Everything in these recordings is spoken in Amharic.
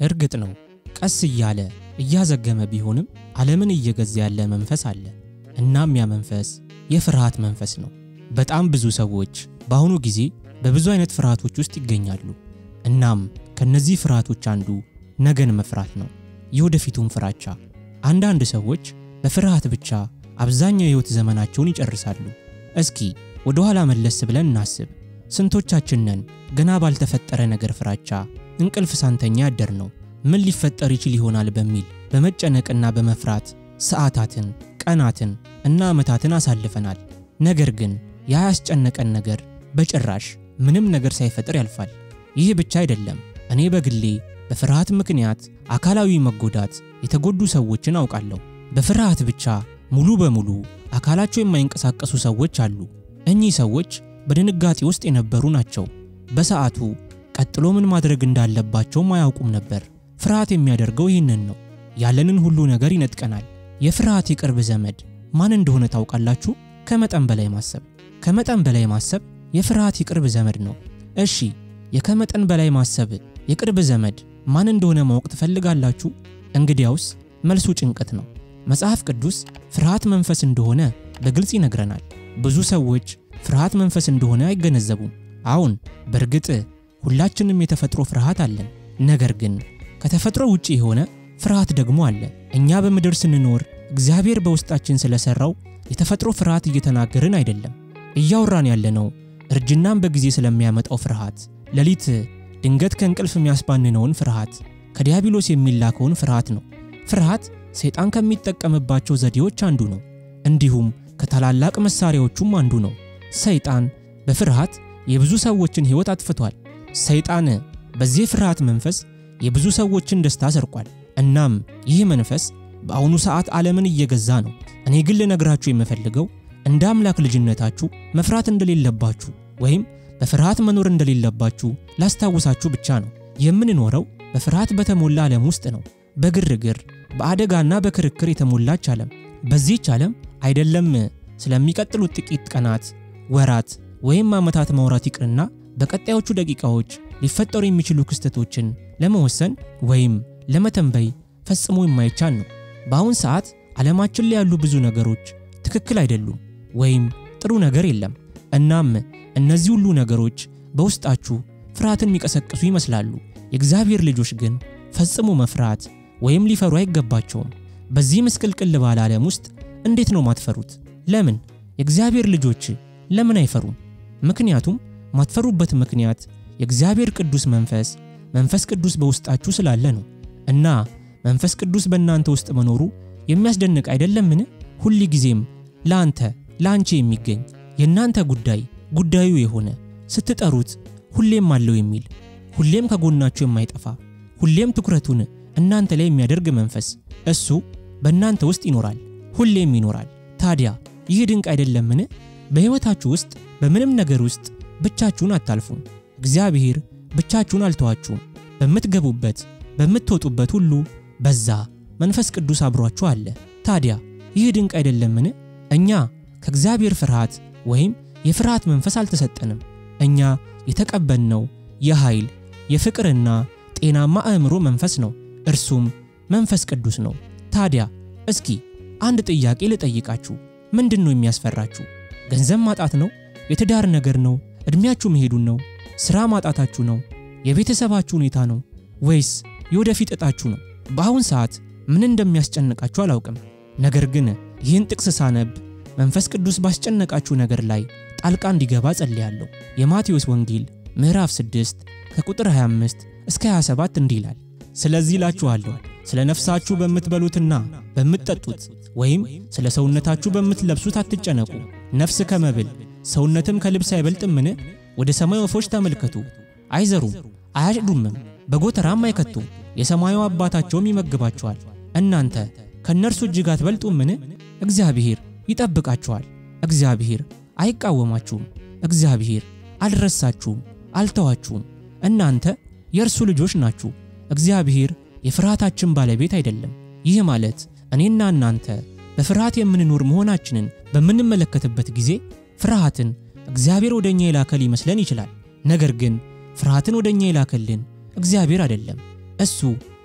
እርግጥ ነው ቀስ እያለ እያዘገመ ቢሆንም ዓለምን እየገዛ ያለ መንፈስ አለ። እናም ያ መንፈስ የፍርሃት መንፈስ ነው። በጣም ብዙ ሰዎች በአሁኑ ጊዜ በብዙ አይነት ፍርሃቶች ውስጥ ይገኛሉ። እናም ከነዚህ ፍርሃቶች አንዱ ነገን መፍራት ነው፣ የወደፊቱን ፍራቻ። አንዳንድ ሰዎች በፍርሃት ብቻ አብዛኛው የሕይወት ዘመናቸውን ይጨርሳሉ። እስኪ ወደ ኋላ መለስ ብለን እናስብ። ስንቶቻችን ነን ገና ባልተፈጠረ ነገር ፍራቻ እንቅልፍ ሳንተኛ ያደር ነው? ምን ሊፈጠር ይችል ይሆናል በሚል በመጨነቅና በመፍራት ሰዓታትን፣ ቀናትን እና ዓመታትን አሳልፈናል። ነገር ግን ያ ያስጨነቀን ነገር በጭራሽ ምንም ነገር ሳይፈጥር ያልፋል። ይህ ብቻ አይደለም። እኔ በግሌ በፍርሃት ምክንያት አካላዊ መጎዳት የተጎዱ ሰዎችን አውቃለሁ። በፍርሃት ብቻ ሙሉ በሙሉ አካላቸው የማይንቀሳቀሱ ሰዎች አሉ። እኚህ ሰዎች በድንጋጤ ውስጥ የነበሩ ናቸው። በሰዓቱ ቀጥሎ ምን ማድረግ እንዳለባቸውም አያውቁም ነበር። ፍርሃት የሚያደርገው ይህንን ነው። ያለንን ሁሉ ነገር ይነጥቀናል። የፍርሃት የቅርብ ዘመድ ማን እንደሆነ ታውቃላችሁ? ከመጠን በላይ ማሰብ። ከመጠን በላይ ማሰብ የፍርሃት የቅርብ ዘመድ ነው። እሺ፣ የከመጠን በላይ ማሰብ የቅርብ ዘመድ ማን እንደሆነ ማወቅ ትፈልጋላችሁ? እንግዲያውስ መልሱ ጭንቀት ነው። መጽሐፍ ቅዱስ ፍርሃት መንፈስ እንደሆነ በግልጽ ይነግረናል። ብዙ ሰዎች ፍርሃት መንፈስ እንደሆነ አይገነዘቡም። አሁን በእርግጥ ሁላችንም የተፈጥሮ ፍርሃት አለን። ነገር ግን ከተፈጥሮ ውጪ የሆነ ፍርሃት ደግሞ አለ። እኛ በምድር ስንኖር እግዚአብሔር በውስጣችን ስለሰራው የተፈጥሮ ፍርሃት እየተናገርን አይደለም። እያወራን ያለነው እርጅናን በጊዜ ስለሚያመጣው ፍርሃት፣ ሌሊት ድንገት ከእንቅልፍ የሚያስባንነውን ፍርሃት፣ ከዲያብሎስ የሚላከውን ፍርሃት ነው። ፍርሃት ሰይጣን ከሚጠቀምባቸው ዘዴዎች አንዱ ነው። እንዲሁም ከታላላቅ መሳሪያዎቹም አንዱ ነው። ሰይጣን በፍርሃት የብዙ ሰዎችን ሕይወት አጥፍቷል። ሰይጣን በዚህ ፍርሃት መንፈስ የብዙ ሰዎችን ደስታ ሰርቋል። እናም ይህ መንፈስ በአሁኑ ሰዓት ዓለምን እየገዛ ነው። እኔ ግን ልነግራችሁ የምፈልገው እንደ አምላክ ልጅነታችሁ መፍራት እንደሌለባችሁ ወይም በፍርሃት መኖር እንደሌለባችሁ ላስታውሳችሁ ብቻ ነው። የምንኖረው በፍርሃት በተሞላ ዓለም ውስጥ ነው። በግርግር በአደጋና በክርክር የተሞላች ዓለም። በዚህች ዓለም አይደለም ስለሚቀጥሉት ጥቂት ቀናት፣ ወራት ወይም ዓመታት ማውራት ይቅርና በቀጣዮቹ ደቂቃዎች ሊፈጠሩ የሚችሉ ክስተቶችን ለመወሰን ወይም ለመተንበይ ፈጽሞ የማይቻል ነው። በአሁን ሰዓት ዓለማችን ላይ ያሉ ብዙ ነገሮች ትክክል አይደሉም ወይም ጥሩ ነገር የለም። እናም እነዚህ ሁሉ ነገሮች በውስጣችሁ ፍርሃትን የሚቀሰቅሱ ይመስላሉ። የእግዚአብሔር ልጆች ግን ፈጽሞ መፍራት ወይም ሊፈሩ አይገባቸውም። በዚህ ምስቅልቅል ባለ ዓለም ውስጥ እንዴት ነው ማትፈሩት? ለምን? የእግዚአብሔር ልጆች ለምን አይፈሩም? ምክንያቱም ማትፈሩበት ምክንያት የእግዚአብሔር ቅዱስ መንፈስ መንፈስ ቅዱስ በውስጣችሁ ስላለ ነው። እና መንፈስ ቅዱስ በእናንተ ውስጥ መኖሩ የሚያስደንቅ አይደለምን? ሁል ጊዜም ለአንተ ለአንቺ የሚገኝ የእናንተ ጉዳይ ጉዳዩ የሆነ ስትጠሩት ሁሌም አለው የሚል ሁሌም ከጎናችሁ የማይጠፋ ሁሌም ትኩረቱን እናንተ ላይ የሚያደርግ መንፈስ እሱ በእናንተ ውስጥ ይኖራል፣ ሁሌም ይኖራል። ታዲያ ይህ ድንቅ አይደለምን? በሕይወታችሁ ውስጥ በምንም ነገር ውስጥ ብቻችሁን አታልፉም። እግዚአብሔር ብቻችሁን አልተዋችሁም። በምትገቡበት በምትወጡበት ሁሉ በዛ መንፈስ ቅዱስ አብሯችሁ አለ። ታዲያ ይህ ድንቅ አይደለምን? እኛ ከእግዚአብሔር ፍርሃት ወይም የፍርሃት መንፈስ አልተሰጠንም። እኛ የተቀበልነው የኃይል የፍቅርና ጤናማ አእምሮ መንፈስ ነው። እርሱም መንፈስ ቅዱስ ነው። ታዲያ እስኪ አንድ ጥያቄ ልጠይቃችሁ። ምንድን ነው የሚያስፈራችሁ? ገንዘብ ማጣት ነው? የትዳር ነገር ነው? ዕድሜያችሁ መሄዱን ነው? ሥራ ማጣታችሁ ነው? የቤተሰባችሁ ሁኔታ ነው? ወይስ የወደፊት ዕጣችሁ ነው? በአሁን ሰዓት ምን እንደሚያስጨንቃችሁ አላውቅም። ነገር ግን ይህን ጥቅስ ሳነብ መንፈስ ቅዱስ ባስጨነቃችሁ ነገር ላይ ጣልቃ እንዲገባ ጸልያለሁ። የማቴዎስ ወንጌል ምዕራፍ 6 ከቁጥር 25 እስከ 27 እንዲህ ይላል፣ ስለዚህ እላችኋለሁ ስለ ነፍሳችሁ በምትበሉትና በምትጠጡት ወይም ስለ ሰውነታችሁ በምትለብሱት አትጨነቁ። ነፍስ ከመብል ሰውነትም ከልብስ አይበልጥምን? ወደ ሰማይ ወፎች ተመልከቱ፣ አይዘሩም፣ አያጭዱምም፣ በጎተራም አይከቱም፣ የሰማዩ አባታቸውም ይመግባቸዋል። እናንተ ከእነርሱ እጅግ አትበልጡምን? እግዚአብሔር ይጠብቃችኋል። እግዚአብሔር አይቃወማችሁም። እግዚአብሔር አልረሳችሁም፣ አልተዋችሁም። እናንተ የእርሱ ልጆች ናችሁ። እግዚአብሔር የፍርሃታችን ባለቤት አይደለም። ይህ ማለት እኔና እናንተ በፍርሃት የምንኖር መሆናችንን በምንመለከትበት ጊዜ ፍርሃትን እግዚአብሔር ወደ እኛ የላከ ሊመስለን ይችላል። ነገር ግን ፍርሃትን ወደ እኛ የላከልን እግዚአብሔር አይደለም። እሱ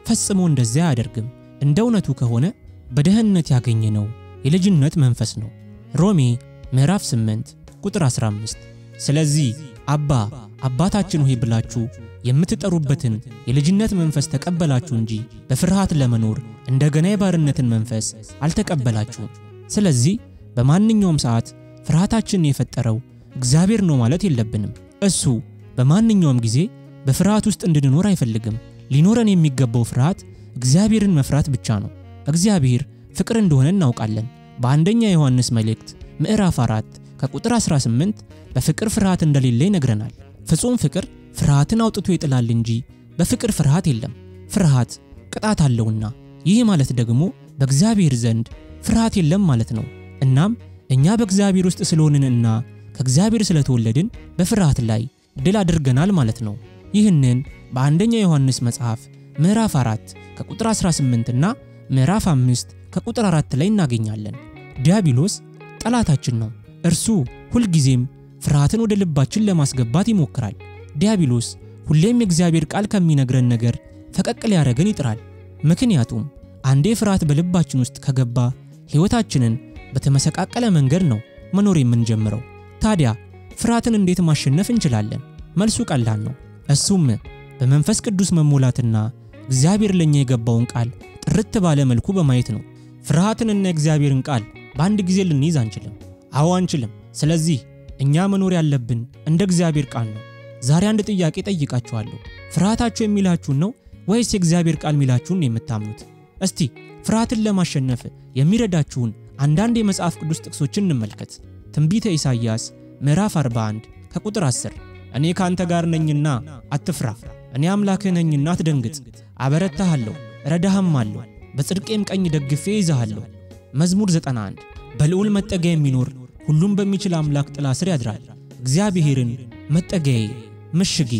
ፈጽሞ እንደዚያ አያደርግም። እንደ እውነቱ ከሆነ በደህንነት ያገኘነው የልጅነት መንፈስ ነው። ሮሜ ምዕራፍ 8 ቁጥር 15። ስለዚህ አባ አባታችን ሆይ ብላችሁ የምትጠሩበትን የልጅነት መንፈስ ተቀበላችሁ እንጂ በፍርሃት ለመኖር እንደገና የባርነትን መንፈስ አልተቀበላችሁም። ስለዚህ በማንኛውም ሰዓት ፍርሃታችንን የፈጠረው እግዚአብሔር ነው ማለት የለብንም። እሱ በማንኛውም ጊዜ በፍርሃት ውስጥ እንድንኖር አይፈልግም። ሊኖረን የሚገባው ፍርሃት እግዚአብሔርን መፍራት ብቻ ነው። እግዚአብሔር ፍቅር እንደሆነ እናውቃለን። በአንደኛ ዮሐንስ መልእክት ምዕራፍ 4 ከቁጥር 18 በፍቅር ፍርሃት እንደሌለ ይነግረናል። ፍጹም ፍቅር ፍርሃትን አውጥቶ ይጥላል እንጂ በፍቅር ፍርሃት የለም። ፍርሃት ቅጣት አለውና፣ ይህ ማለት ደግሞ በእግዚአብሔር ዘንድ ፍርሃት የለም ማለት ነው። እናም እኛ በእግዚአብሔር ውስጥ ስለሆንንና ከእግዚአብሔር ስለተወለድን በፍርሃት ላይ ድል አድርገናል ማለት ነው። ይህንን በአንደኛ ዮሐንስ መጽሐፍ ምዕራፍ 4 ከቁጥር 18 እና ምዕራፍ 5 ከቁጥር 4 ላይ እናገኛለን። ዲያብሎስ ጠላታችን ነው። እርሱ ሁልጊዜም ፍርሃትን ወደ ልባችን ለማስገባት ይሞክራል። ዲያብሎስ ሁሌም የእግዚአብሔር ቃል ከሚነግረን ነገር ፈቀቅ ሊያደርገን ይጥራል። ምክንያቱም አንዴ ፍርሃት በልባችን ውስጥ ከገባ ሕይወታችንን በተመሰቃቀለ መንገድ ነው መኖር የምንጀምረው። ታዲያ ፍርሃትን እንዴት ማሸነፍ እንችላለን? መልሱ ቀላል ነው። እሱም በመንፈስ ቅዱስ መሞላትና እግዚአብሔር ለኛ የገባውን ቃል ጥርት ባለ መልኩ በማየት ነው። ፍርሃትንና የእግዚአብሔርን ቃል በአንድ ጊዜ ልንይዝ አንችልም። አዎ አንችልም። ስለዚህ እኛ መኖር ያለብን እንደ እግዚአብሔር ቃል ነው። ዛሬ አንድ ጥያቄ ጠይቃችኋለሁ። ፍርሃታችሁ የሚላችሁን ነው ወይስ የእግዚአብሔር ቃል የሚላችሁን የምታምኑት? እስቲ ፍርሃትን ለማሸነፍ የሚረዳችሁን አንዳንድ የመጽሐፍ ቅዱስ ጥቅሶችን እንመልከት። ትንቢተ ኢሳይያስ ምዕራፍ 41 ከቁጥር 10 እኔ ካንተ ጋር ነኝና አትፍራ፣ እኔ አምላክህ ነኝና አትደንግጥ፣ አበረታሃለሁ፣ እረዳህም አለሁ፣ በጽድቄም ቀኝ ደግፌ ይዛሃለሁ። መዝሙር 91 በልዑል መጠጊያ የሚኖር ሁሉም በሚችል አምላክ ጥላ ስር ያድራል። እግዚአብሔርን መጠጊያዬ፣ ምሽጌ፣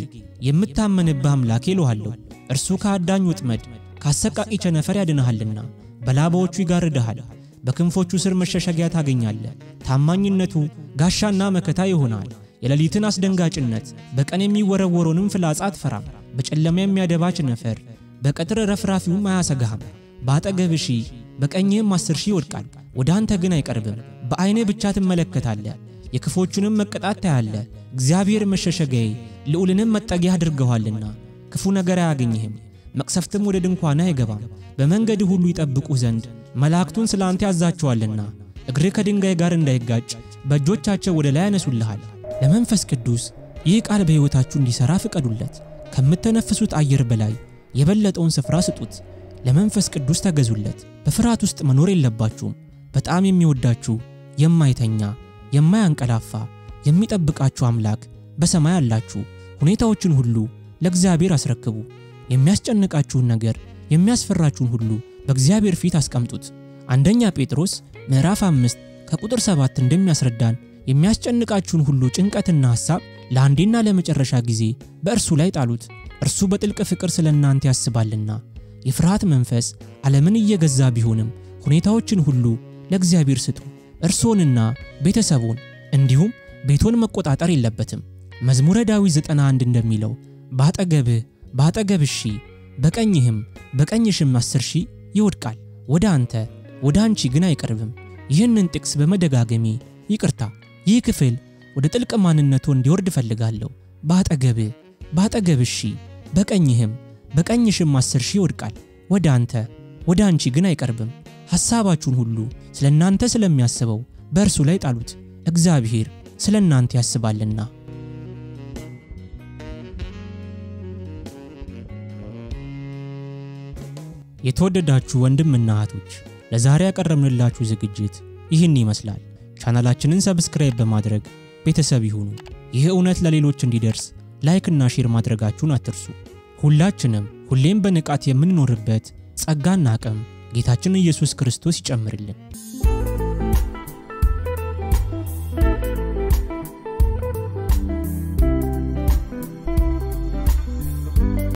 የምታመንብህ አምላኬ እለዋለሁ። እርሱ ከአዳኝ ወጥመድ ከአሰቃቂ ቸነፈር ያድንሃልና በላባዎቹ ይጋርድሃል። በክንፎቹ ስር መሸሸጊያ ታገኛለህ። ታማኝነቱ ጋሻና መከታ ይሆናል። የሌሊትን አስደንጋጭነት በቀን የሚወረወረውንም ፍላጻ አትፈራም። በጨለማ የሚያደባ ቸነፈር በቀትር ረፍራፊውም አያሰጋህም። በአጠገብ ሺህ በቀኝህም አስር ሺህ ይወድቃል፣ ወደ አንተ ግን አይቀርብም። በዐይንህ ብቻ ትመለከታለህ፣ የክፎቹንም መቀጣት ታያለህ። እግዚአብሔር መሸሸጊያዬ ልዑልንም መጠጊያ አድርገዋልና ክፉ ነገር አያገኝህም፣ መቅሰፍትም ወደ ድንኳንህ አይገባም። በመንገድ ሁሉ ይጠብቁህ ዘንድ መላእክቱን ስለ አንተ ያዛቸዋልና እግርህ ከድንጋይ ጋር እንዳይጋጭ በእጆቻቸው ወደ ላይ ያነሱልሃል። ለመንፈስ ቅዱስ ይህ ቃል በሕይወታችሁ እንዲሠራ ፍቀዱለት። ከምተነፍሱት አየር በላይ የበለጠውን ስፍራ ስጡት። ለመንፈስ ቅዱስ ተገዙለት። በፍርሃት ውስጥ መኖር የለባችሁም። በጣም የሚወዳችሁ የማይተኛ የማያንቀላፋ የሚጠብቃችሁ አምላክ በሰማይ አላችሁ። ሁኔታዎችን ሁሉ ለእግዚአብሔር አስረክቡ። የሚያስጨንቃችሁን ነገር የሚያስፈራችሁን ሁሉ በእግዚአብሔር ፊት አስቀምጡት። አንደኛ ጴጥሮስ ምዕራፍ 5 ከቁጥር 7 እንደሚያስረዳን የሚያስጨንቃችሁን ሁሉ ጭንቀትና ሐሳብ ለአንዴና ለመጨረሻ ጊዜ በእርሱ ላይ ጣሉት፣ እርሱ በጥልቅ ፍቅር ስለ እናንተ ያስባልና። የፍርሃት መንፈስ ዓለምን እየገዛ ቢሆንም ሁኔታዎችን ሁሉ ለእግዚአብሔር ስጡ። እርሶንና ቤተሰቦን እንዲሁም ቤቶን መቆጣጠር የለበትም። መዝሙረ ዳዊት 91 እንደሚለው በአጠገብህ በአጠገብህ ሺህ በቀኝህም በቀኝሽም አስር ሺህ ይወድቃል፣ ወደ አንተ ወደ አንቺ ግን አይቀርብም። ይህንን ጥቅስ በመደጋገሜ ይቅርታ፣ ይህ ክፍል ወደ ጥልቅ ማንነቱ እንዲወርድ እፈልጋለሁ። በአጠገብህ በአጠገብህ ሺህ በቀኝህም በቀኝሽም አስር ሺህ ይወድቃል፣ ወደ አንተ ወደ አንቺ ግን አይቀርብም። ሐሳባችሁን ሁሉ ስለ እናንተ ስለሚያስበው በእርሱ ላይ ጣሉት፣ እግዚአብሔር ስለ እናንተ ያስባልና። የተወደዳችሁ ወንድምና እህቶች ለዛሬ ያቀረብንላችሁ ዝግጅት ይህን ይመስላል። ቻናላችንን ሰብስክራይብ በማድረግ ቤተሰብ ይሁኑ። ይህ እውነት ለሌሎች እንዲደርስ ላይክና ሼር ማድረጋችሁን አትርሱ። ሁላችንም ሁሌም በንቃት የምንኖርበት ጸጋና አቅም ጌታችን ኢየሱስ ክርስቶስ ይጨምርልን።